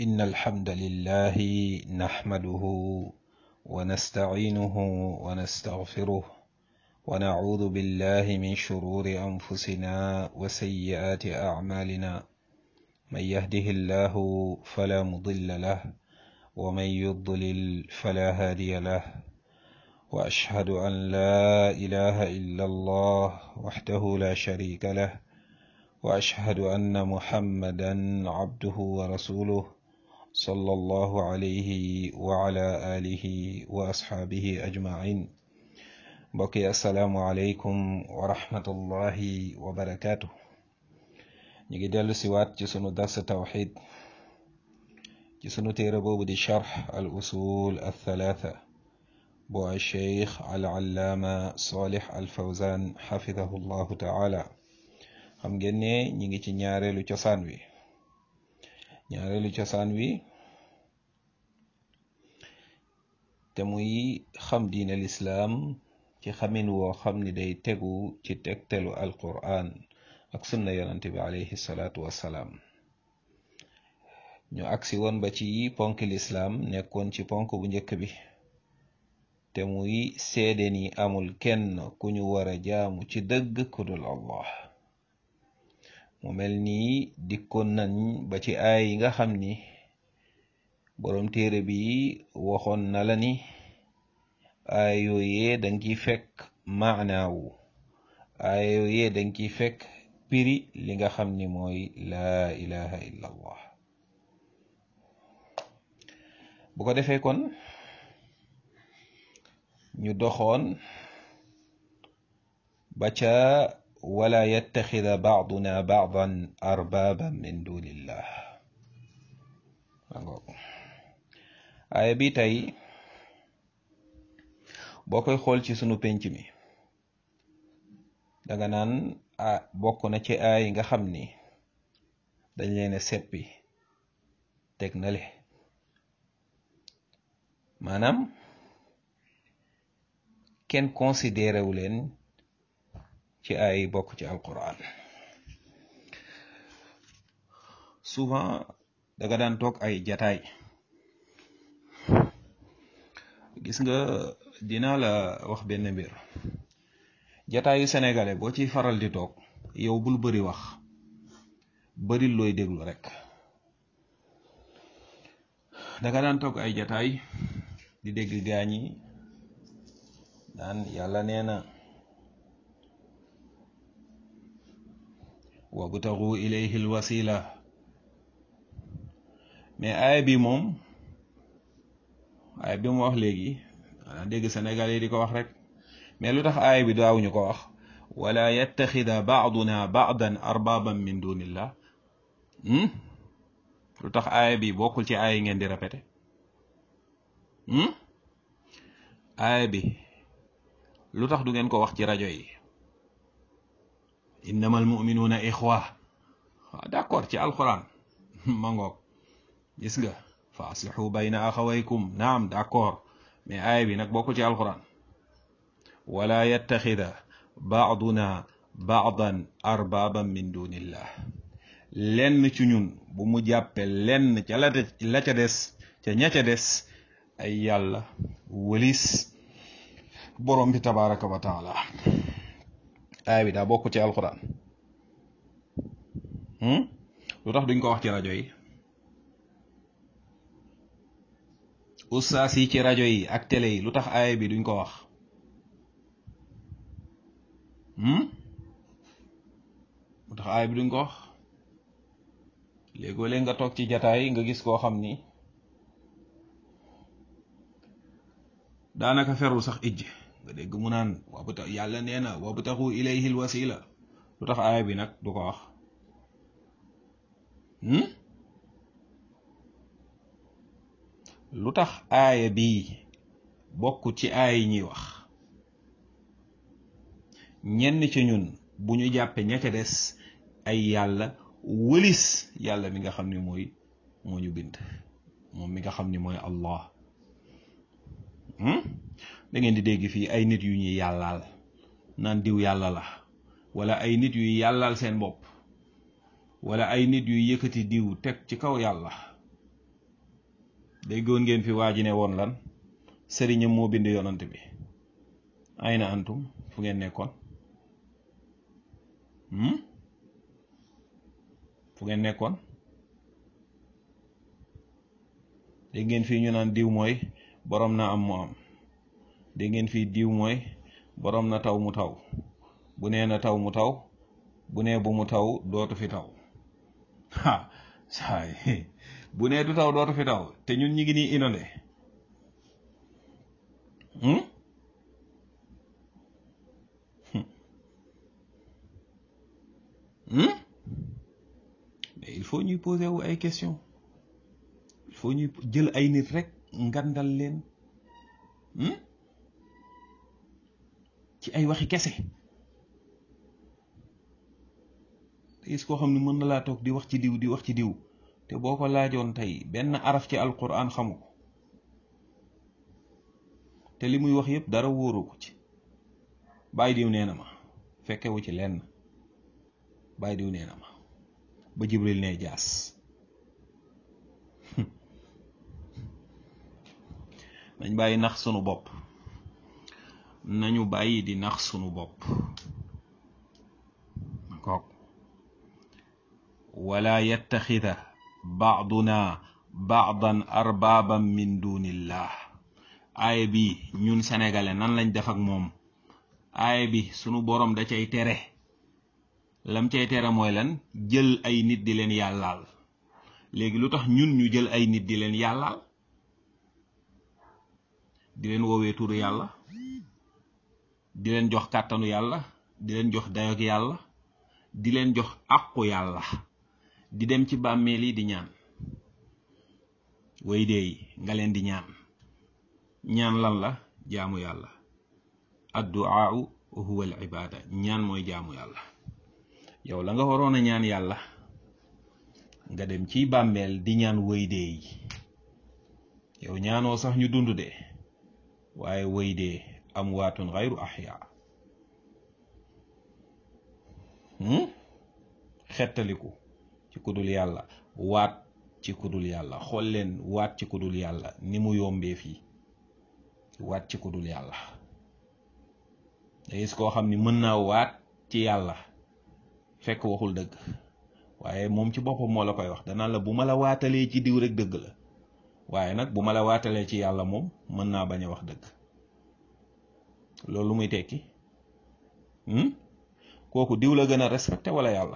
إن الحمد لله نحمده ونستعينه ونستغفره ونعوذ بالله من شرور أنفسنا وسيئات أعمالنا من يهده الله فلا مضل له ومن يضلل فلا هادي له وأشهد أن لا إله إلا الله وحده لا شريك له وأشهد أن محمدا عبده ورسوله صلى الله عليه وعلى آله وأصحابه أجمعين بقي السلام عليكم ورحمة الله وبركاته نيجي ديالو سيوات ci sunu dars tawxid ci sunu téere boobu di charx al usul althalatha bu alcheikh alallaama salih alfawzan xafidahu llahu taala xam ngeen ne ñi ngi ci ñaareelu cosaan wi ñaareelu cosaan wi te muy xam diine lislaam ci xamin woo xam ni day tegu ci tegtelu alquran ak sunna yonante bi alayhi salaatu wassalaam ñu agsi woon ba ci ponk lislaam nekkoon ci ponk bu njëkk bi te muy seede ni amul kenn ku ñu war a jaamu ci dëgg ku dul allah mu mel nii dikkoon nañ ba ci aay yi nga xam ni boroom téere bi waxoon na la ni aay yooyee danga ciy fekk maanaawu aay yooyee danga ciy fekk piri li nga xam ni mooy laa ilaha illa allah bu ko defee kon ñu doxoon ba ca wala yattaxida baaduna baadan arbaban min dunillah aaya bi tey boo koy xool ci sunu penc mi danga naan a bokk na ci aay nga xam ni dañ leen a seppi teg na le maanaam kenn considéré wu leen ci ay bokk ci alquran souvent daga daan toog ay jataay gis nga dinaa la wax benn mbir jataayu sénégalais boo ciy faral di toog yow bul bëri wax bëri looy déglu rek danga daan toog ay jataay di dégg gaañi naan yàlla nee na wabtagu ilayhi alwasila mais aaya bi moom aaya bi mu wax léegi xanaa dégg Sénégal yi di ko wax rek mais lu tax aaya bi daawuñu ko wax wala yattaxida baaduna baadan arbaban min dunillah lu tax aaya bi bokkul ci aaya yi ngeen di répété aaya bi lu tax du ngeen ko wax ci rajo yi innama almuminuuna ixwa waaw d'accord ci alquran ma ngoog gis nga fa aslixu bayna axawaykum naam d'accord mais aaya bi nag bokkul ci alquran wala yattaxida baaduna baadan arbaban min dunillah lenn ci ñun bu mu jàppe lenn ca la la ca des ca ña ca des ay yàlla wëlis borom bi tabaraka wa taala aaya bi daa bokk ci alquran lu tax duñ ko wax ci rajo yi ustaas yi ci rajo yi ak télé yi lu tax aaya bi duñ ko wax lu tax aaya bi duñ ko wax léegoo léeg nga toog ci jataay nga gis koo xam ni daanaka ferul sax ijj nga dégg mu naan wabuta yàlla nee na wabtaxu ilayhi l wasila lu tax aaya bi nag du ko wax lu tax aaya bi bokk ci aaya yi ñuy wax ñenn ci ñun bu ñu jàppee ña ca des ay yàlla wëlis yàlla mi nga xam ni mooy moo ñu bind moom mi nga xam ni mooy allah da ngeen di dégg fii ay nit yu ñuy yàllaal naan diw yàlla la wala ay nit yuy yàllaal seen bopp wala ay nit yuy yëkkati diw teg ci kaw yàlla déggoon ngeen fi waa ji ne woon lan sëriñam moo bind yonant bi ay na antum fu ngeen nekkoon fu ngeen nekkoon dégg ngeen fii ñu naan diw mooy boroom na am mu am dégg ngeen fii diw mooy boroom na taw mu taw bu nee na taw mu taw bu nee bu mu taw dootu fi taw ha saay bu nee du taw dootu fi taw te ñun ñi ngi nii inondé mais il faut ñuy poser wu ay questions il faut ñuy jël ay nit rek ngandal leen ci ay waxi kese te gis koo xam ne mën na laa toog di wax ci diw di wax ci diw te boo ko laajoon tey benn araf ci alquran xamu ko te li muy wax yépp dara wóoru ko ci bàyyi diw nee na ma fekkewu ci lenn bàyyi diw nee na ma ba jibril ne jaas nañ bàyyi nax sunu bopp nañu bàyyi di nax sunu bopp kook wala yattaxida baaduna baadan arbaaban min dunillah aaya bi ñun sénégalais nan lañ def ak moom aaya bi sunu boroom da cay tere lam cay tere mooy lan jël ay nit di leen yàllaal léegi lu tax ñun ñu jël ay nit di leen yàllaal di leen woowee turu yàlla di leen jox kàttanu yàlla di leen jox dayog yàlla di leen jox àqu yàlla di dem ci bàmmeel yi di ñaan way deey nga leen di ñaan ñaan lan la jaamu yàlla adduaau huwa al ibada ñaan mooy jaamu yàlla yow la nga waroon a ñaan yàlla nga dem ci bàmmeel di ñaan way deey yow ñaanoo sax ñu dund de waaye way dee amwaatun xayru axya xettaliku ci kudul yàlla waat ci kudul yàlla xool leen waat ci kudul yàlla ni mu yombee fii waat ci kudul yàlla da gis koo xam ni mën naa waat ci yàlla fekk waxul dëgg waaye moom ci boppam moo la koy wax danaa la bu ma la waatalee ci diw rek dëgg la waaye nag bu ma la waatalee ci yàlla moom mën naa bañ a wax dëgg loolu muy tekki kooku diw la gën a respecté wala yàlla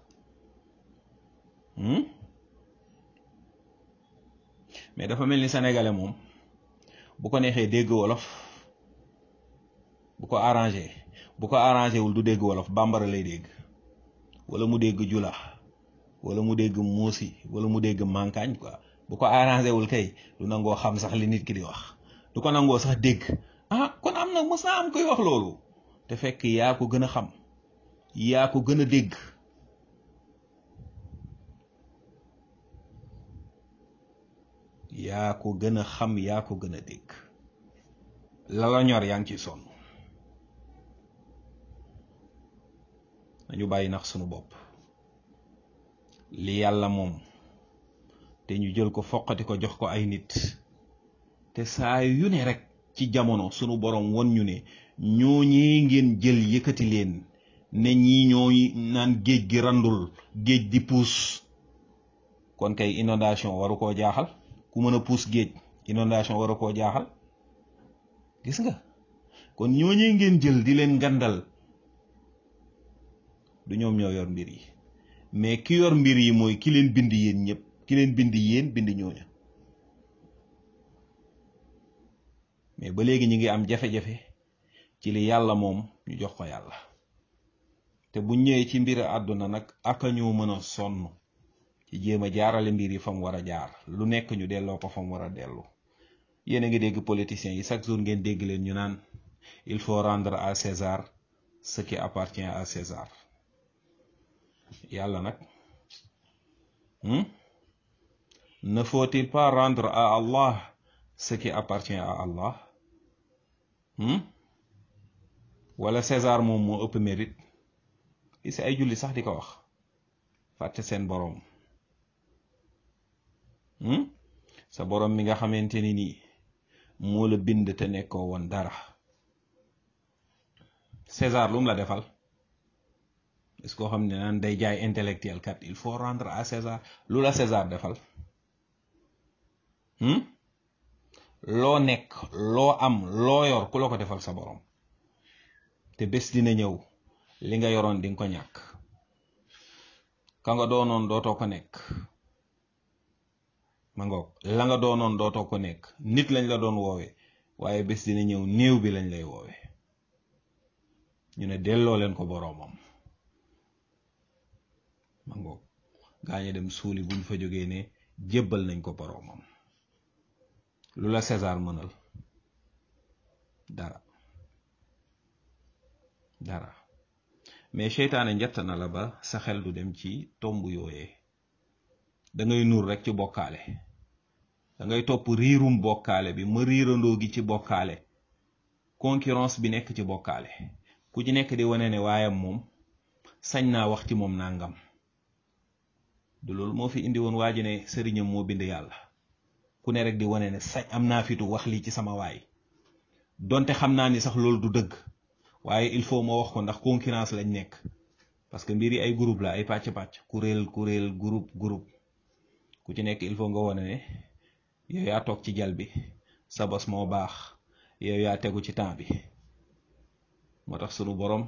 mais dafa mel ni sénégalais moom bu ko neexee dégg wolof bu ko arrangé bu ko arrangé wul du dégg wolof bambara lay dégg wala mu dégg jula wala mu dégg muusi wala mu dégg mankaañ quoi bu ko arrangé wul kay du nangoo xam sax li nit ki di wax du ko nangoo sax dégg ah kon am na mos naa am koy wax loolu te fekk yaa ko gën a xam yaa ko gën a dégg yaa ko gën a xam yaa ko gën a dégg la la ñor yaa ngi ciy sonn nañu bàyyi nax sunu bopp li yàlla moom te ñu jël ko foqati ko jox ko ay nit te saa yu ne rek ci jamono sunu borom won ñu ne ñooñee ngeen jël yëkkati leen ne ñii ñooy naan géej gi randul géej di puus kon kay inondation waru koo jaaxal ku mën a puus géej inondation waru koo jaaxal gis nga kon ñooñee ngeen jël di leen ngandal du ñoom ñoo yor mbir yi mais ki yor mbir yi mooy ki leen bind yéen ñëpp ki leen bind yéen bind ñooña mais ba léegi ñu ngi am jafe-jafe ci li yàlla moom ñu jox ko yàlla te bu ñëwee ci mbir àdduna nag aka ñoo mën a sonn ci jéem a jaarale mbir yi fa mu war a jaar lu nekk ñu delloo ko fa mu war a dellu yéen a ngi dégg politiciens yi chaque jour ngeen dégg leen ñu naan il faut rendre à César ce qui appartient à César yàlla nag ne faut-il pas rendre à Allah ce qui appartient à Allah wala César moom moo ëpp mérite gis ay julli sax di ko wax fàtte seen boroom sa borom mi nga xamante ni nii moo la bind te nekkoo woon dara César lu mu la defal est-ce koo xam ne naan day jaay intellectuel kat il faut rendre à César lu la César defal loo nekk loo am loo yor ku la ko defal sa borom te bés dina ñëw li nga yoroon di nga ko ñàkk ka nga doonoon dootoo ko nekk ma ngoog la nga doonoon dootoo ko nekk nit lañ la doon woowe waaye bés dina ñëw néew bi lañ lay woowe ñu ne delloo leen ko boroomam ma ngoog gaañe dem suuli buñ fa jógee ne jébbal nañ ko boroomam lu la César mënal dara dara mais seytaane njett na la ba sa xel du dem ci tomb yooyee da ngay nuur rek ci bokkaale da ngay topp riirum bokkaale bi ma riirandoo gi ci bokkaale concurrence bi nekk ci bokkaale ku ci nekk di wane ne waayam moom sañ naa wax ci moom nangam du loolu moo fi indi woon waa ji ne sëriñam moo bind yàlla ku ne rek di wane ne sañ am naa fitu wax lii ci sama waay donte xam naa ni sax loolu du dëgg waaye il faut ma wax ko ndax concurrence lañ nekk parce que mbir yi ay groupe la ay pàcc-pàcc kuréel kuréel groupe groupe ku ci nekk il faut nga wane ne yow yaa toog ci jal bi sa bos moo baax yow yaa tegu ci temps bi moo tax sunu borom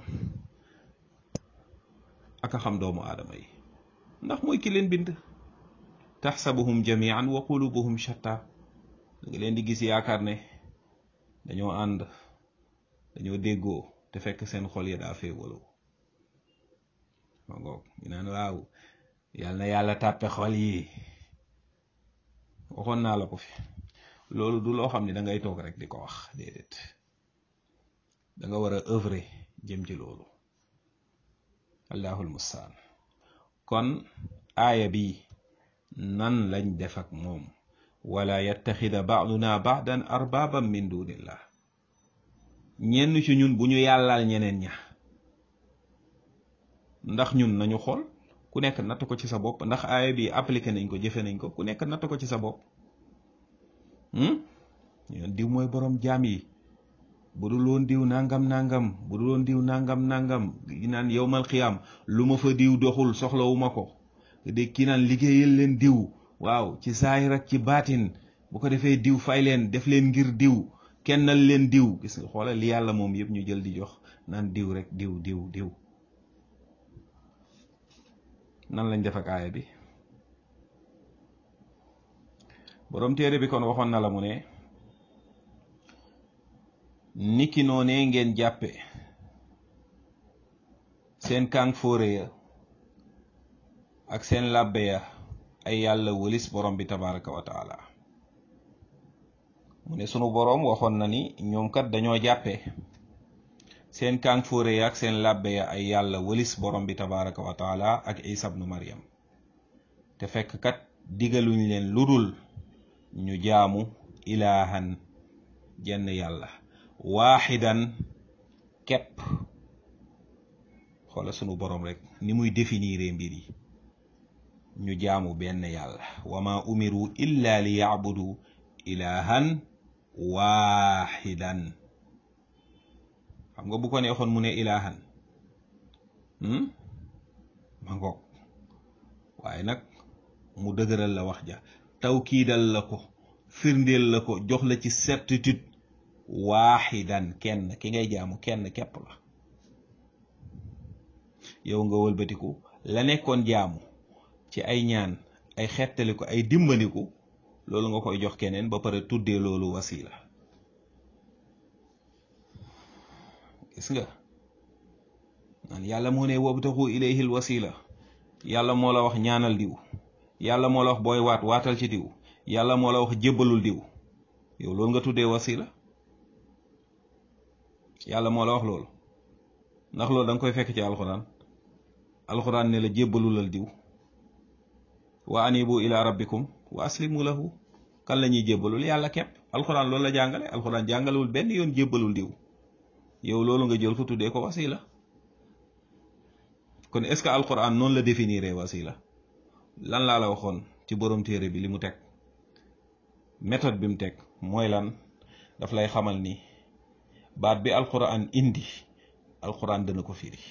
aka xam doomu aadama yi ndax mooy ki leen bind taxsabuhum jamian wa qulubuhum shatta da nga leen di gis yaakaar ne dañoo ànd dañoo déggoo te fekk seen xol ya daa féewaloo ma ngoog ñu naan waaw yàlla na yàlla tàppe xol yi waxoon naa la ko fi loolu du loo xam ne da ngay toog rek di ko wax déedéet da nga war a œuvrer jëm ci loolu allahul mustaan kon aaya bi nan lañ def ak moom wala yattaxida baaduna baadan arbaaban min dunillah ñenn ci ñun bu ñu yàllaal ñeneen ña ndax ñun nañu xool ku nekk natt ko ci sa bopp ndax aaya bi appliqué nañ ko jëfe nañ ko ku nekk natt ko ci sa bopp diw mooy borom jaam yi bu dul woon diw nangam nangam bu dul woon diw nangam nangam gi naan yowmal xiyaam lu ma fa diw doxul soxlawuma ko de kii naan liggéeyal leen diw waaw ci saahir ak ci baatin bu ko defee diw fay leen def leen ngir diw kennal leen diw gis nga xoolal li yàlla moom yëpp ñu jël di jox naan diw rek diw diw diw nan lañ def ak aaya bi borom téere bi kon waxoon na la mu ne niki noonee ngeen jàppe seen kàng fóore ya ak seen làbbe ya ay yàlla wëlis borom bi tabaraka wa taala mu ne sunu boroom waxoon na ni ñoom kat dañoo jàppe seen kàng fóore ya ak seen làbbe ya ay yàlla wëlis borom bi tabaraka wa taala ak isa bnu maryam te fekk kat digaluñ leen ludul ñu jaamu ilaahan jenn yàlla waaxidan kepp xoola sunu boroom rek ni muy définir mbir yi ñu jaamu benn yàlla wa ma umiru illa li yacbudu ilahan waaxidan xam nga bu ko neexoon mu ne ilahan ma ngoog waaye nag mu dëgëral la wax ja tawkiidal la ko firndeel la ko jox la ci certitude waaxidan kenn ki ngay jaamu kenn képp la yow nga wëlbatiku la nekkoon jaamu ci ay ñaan ay xettaliku ay dimbandiku loolu nga koy jox keneen ba pare tuddee loolu wasila gis nga naan yàlla moo ne wabtaxu ilayhi wasila yàlla moo la wax ñaanal diw yàlla moo la wax booy waat waatal ci diw yàlla moo la wax jébbalul diw yow loolu nga tuddee wasila yàlla moo la wax loolu ndax loolu da nga koy fekk ci alxuraan alxuraan ne la jébbalulal diw wa anibu ila rabbikum wa aslimu lahu kan la ñuy jébbalul yàlla képp alxuraan loolu la jàngale alxuraan jàngalewul benn yoon jébbalul diw yow loolu nga jël ko tuddee ko wasila kon est ce que alxuraan noonu la définir wasila lan laa la waxoon ci borom téere bi li mu teg méthode bi mu teg mooy lan daf lay xamal ni baat bi alquran indi alquran dana ko firi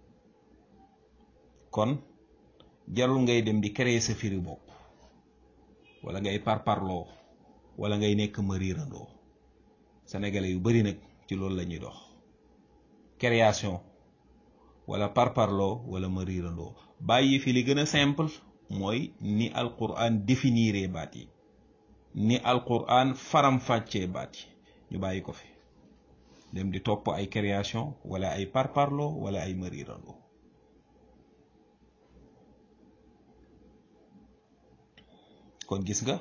kon jarul ngay dem di créer sa firi bopp wala ngay parparloo wala ngay nekk ma riirandoo sénégalais yu bari nag ci loolu la ñuy dox création wala parparloo wala ma riirandoo bàyyi fi li gën a simple mooy ni alquran définiré baat yi ni alquran faram-fàccee baat yi ñu bàyyi ko fi dem di topp ay création wala ay parparloo wala ay ma riirandoo kon gis nga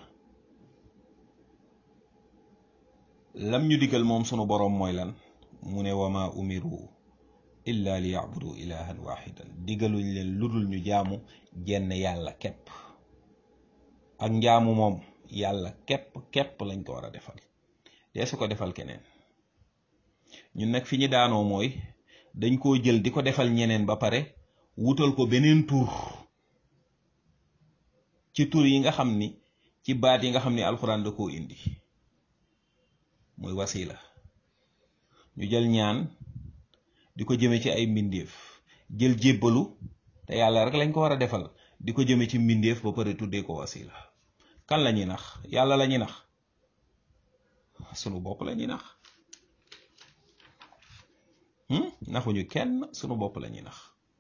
lam ñu digal moom sunu boroom mooy lan mu ne wama umiru illa li yacbudu ilahan waxidan digaluñ leen ludul ñu jaamu jenn yàlla képp ak njaamu moom yàlla képp képp lañ ko war a defal dee su ko defal keneen ñun nag fi ñu daanoo mooy dañ koo jël di ko defal ñeneen ba pare wutal ko beneen tur ci tur yi nga xam ni ci baat yi nga xam ni alxuraan da koo indi muy wasila ñu jël ñaan di ko jëme ci ay mbindeef jël jébbalu te yàlla rek lañ ko war a defal di ko jëme ci mbindeef ba pare tuddee ko wasila kan la ñuy nax yàlla la ñuy nax sunu bopp la ñuy nax naxuñu kenn sunu bopp la ñuy nax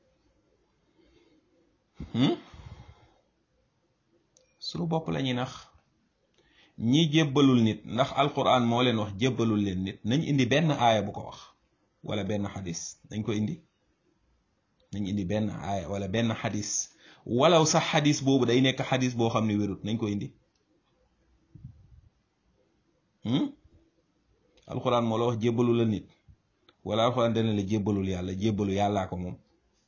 sunu bopp la ñuy nax ñi jébbalul nit ndax alquran moo leen wax jébbalul leen nit nañ indi benn aaya bu ko wax wala benn xadis nañ ko indi nañ indi benn aaya wala benn xadis walaw sax xadis boobu day nekk xadis boo xam ne wérut nañ ko indi alquran moo la wax jébbalul la nit wala alquran dana la jébbalul yàlla jébbalu yàllaa ko moom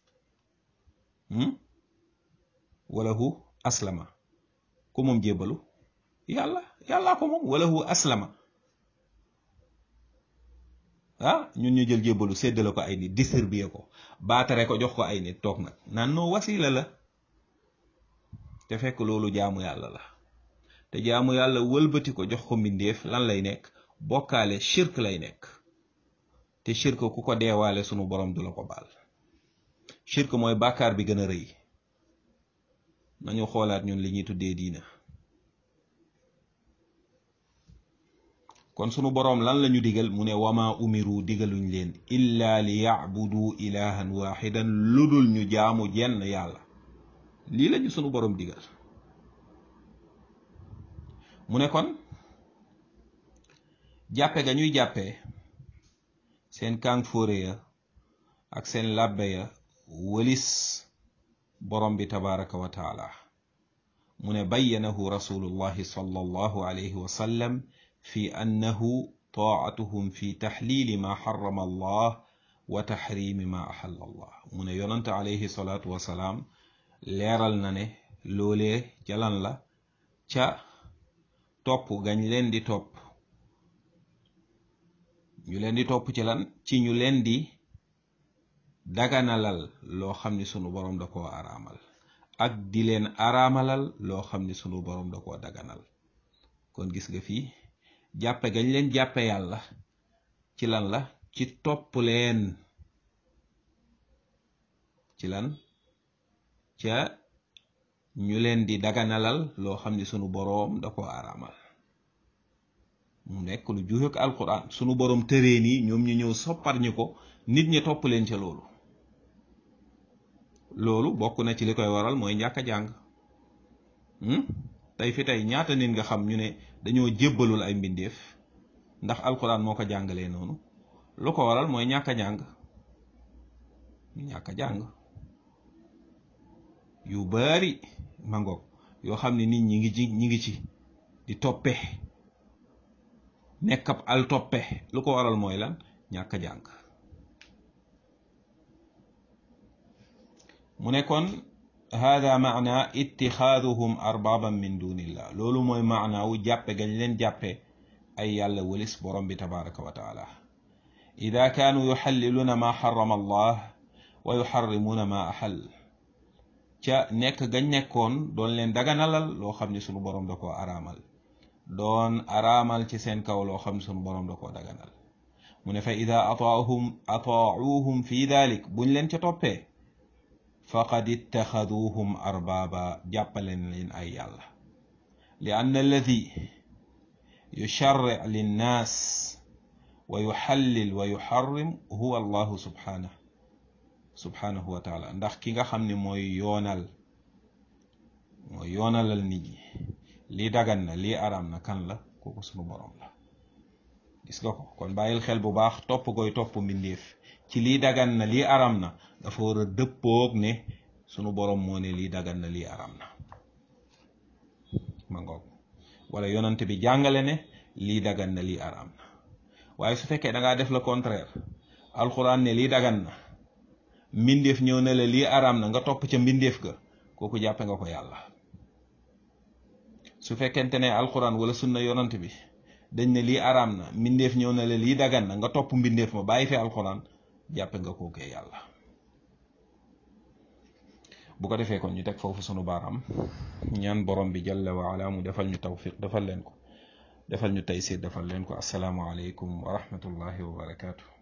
wala hu aslama ku moom jébbalu yàlla yàllaa ko moom wala hu aslama ah ñun ñu jël jébbalu séddale ko ay nit distribuer ko baatare ko jox ko ay nit toog nag naan noo wasila la te fekk loolu jaamu yàlla la te jaamu yàlla wëlbati ko jox ko mbindeef lan lay nekk bokkaale shirk lay nekk te shirk ku ko deewaale sunu borom du la ko baal shirk mooy bàkkaar bi gën a rëy nañu xoolaat ñun li ñuy tuddee diina kon sunu boroom lan lañu digal mu ne wama umiru digaluñ leen illa li yacbudu ilahan waxidan ludul ñu jaamu jenn yàlla lii lañu sunu boroom digal mu ne kon jàppe ga ñuy jàppee seen kàng fóore ya ak seen làbbe ya wëlis borom bi tabaraka wa taala mu ne bayyanahu rasulullahi sallallahu alayhi wa sallam fi annahu taatuhum fi taxlili ma xarama allah wa taxrimi ma axalla allah mu ne yonante alayhi salaatu wasalaam leeral na ne loolee ca lan la ca topp gañ leen di topp ñu leen di topp ci lan ci ñu leen di daganalal loo xam ni sunu boroom da koo araamal ak di leen araamalal loo xam ni sunu boroom da koo daganal kon gis nga fii jàppe gañ leen jàppe yàlla ci lan la ci topp leen ci lan ca ñu leen di daganalal loo xam ni sunu boroom da koo araamal mu nekk lu juxe ko alquran sunu boroom tëree nii ñoom ñu ñëw soppar ñu ko nit ñi topp leen ca loolu loolu bokk na ci li koy waral mooy ñàkk a jàng tey fi tey ñaata nit nga xam ñu ne dañoo jébbalul ay mbindeef ndax alquran moo ko jàngalee noonu lu ko waral mooy ñàkk a jàng ñàkk a jàng yu bari mangoog yoo xam ne nit ñi ngi ci ñi ngi ci di toppe nekk ab al toppe lu ko waral mooy lan ñàkk a jàng mu ne kon hada maana ittixaaduhum arbaaban min dunillah loolu mooy maanaawu jàppe gañ leen jàppe ay yàlla wëlis borom bi tabaraka wa taala ida kaanu yuxalliluuna ma xarama allah wa yuxarrimuuna ma axal ca nekk gañ nekkoon doon leen daganalal loo xam ne sunu borom da koo araamal doon araamal ci seen kaw loo xam sunu borom da koo daganal mu ne fa ida ataahum atauhum fi dalik buñ leen ca toppee faqad ittaxaduhum arbaaba jàppaleen leen ay yàlla li anna alladi yushari linnaas wa yuxallil wa yuxarrim huwa allahu subhanahu subhanahu wa taala ndax ki nga xam ne mooy yoonal mooy yoonalal nit ñi lii dagan na lii araam na kan la kooku sunu borom la gis nga ko kon bàyyil xel bu baax topp koy topp mbindeef ci lii dagan na lii araam na dafa war a dëppoog ne sunu borom moo ne lii dagan na lii araam na ma ngoog wala yonante bi jàngale ne lii dagan na lii araam na waaye su fekkee da ngaa def le contraire alxuraan ne lii dagan na mbindeef ñëw ne la lii araam na nga topp ca mbindeef ga kooku jàppe nga ko yàlla su fekkente ne alxuraan wala sunna yonant bi dañ ne lii araam na mbindeef ñëw na la lii dagan na nga topp mbindeef ma bàyyi fi alxuraan jàppe nga kookee yàlla bu ko defee kon ñu teg foofu sunu baaraam ñaan borom bi jalla wa ala mu defal ñu tawfiq defal leen ko defal ñu taysir defal leen ko assalaamu aleykum wa rahmatullahi wa barakaatu